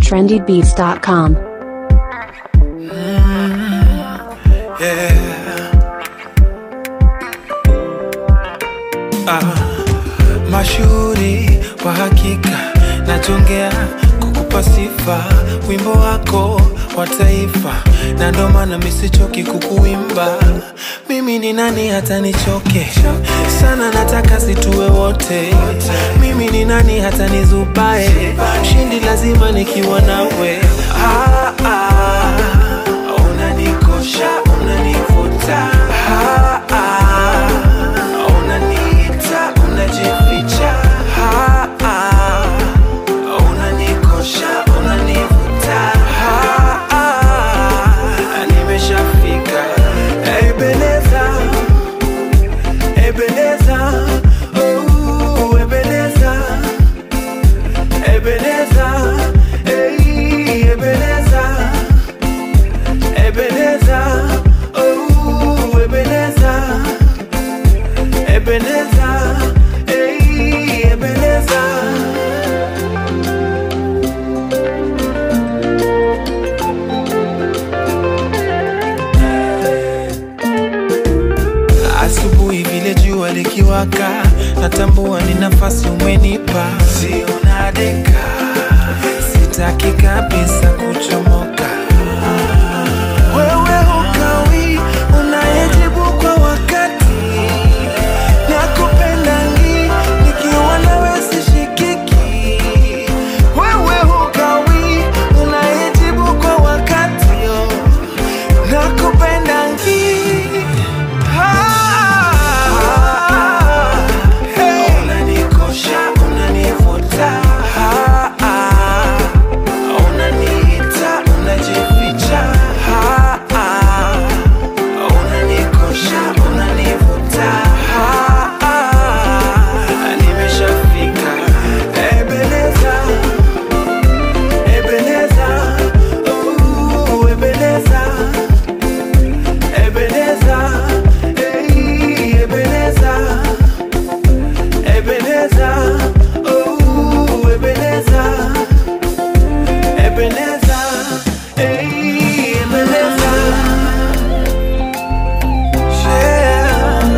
trendybeats.com. Ah, mashuhuri wa hakika nachongea kukupa sifa wimbo wako wa taifa na ndo maana misichoki kukuimba mimi ni nani hata nichoke sana nataka situwe wote mimi ni nani hata nizubae shindi lazima nikiwa nawe ah, ah, unanikosha unanivuta ah, ah, unaniita unajificha ah, ah, unanikosha unanivuta ah, ah, nimeshafika ebeleza ebeleza oh, ebeleza ebeleza ei ebeleza ebeleza oh, ebeleza ebeleza ei ebeleza asubuhi vile jua likiwaka natambua ni nafasi umenipa sio nadeka sitaki kabisa kuchomoka wewe hukawi unayejibu kwa wakati nakupenda ngi nikiwa nawe sishikiki wewe hukawi unayejibu kwa wakati oh. nakupenda ngi unanikosha unanivuta Ah, ah. unaniita unajificha Ah, ah. unanikosha unanivuta Ah, ah. nimeshafika ebeleza ebeleza uh, ebeleza Ebeneza, ei, Ebeneza, Ebeneza, oh, Ebeneza, Ebeneza, ei, Ebeneza. Yeah.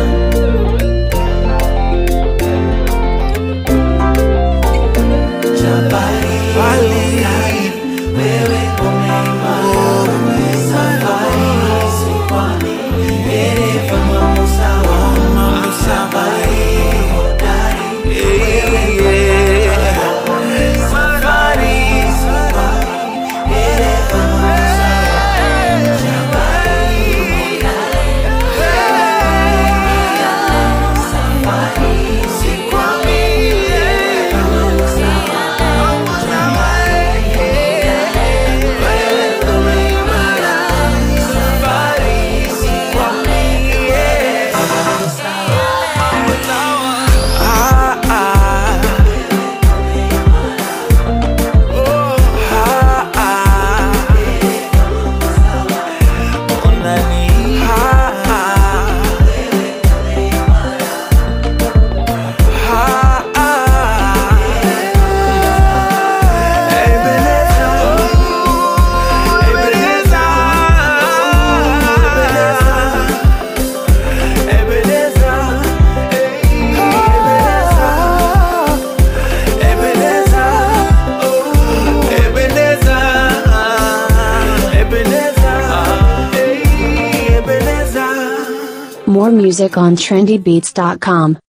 Wali, mambo safari. Eh, yeah. Safari, Ah, ah. Oh, ah, ah. Unani, ah, ah. Ah, ah. Ebeneza, Ebeneza, Ebeneza, Ebeneza, Ebeneza, oh, Ebeneza, Ebeneza, ei, Ebeneza. More music on trendybeats.com.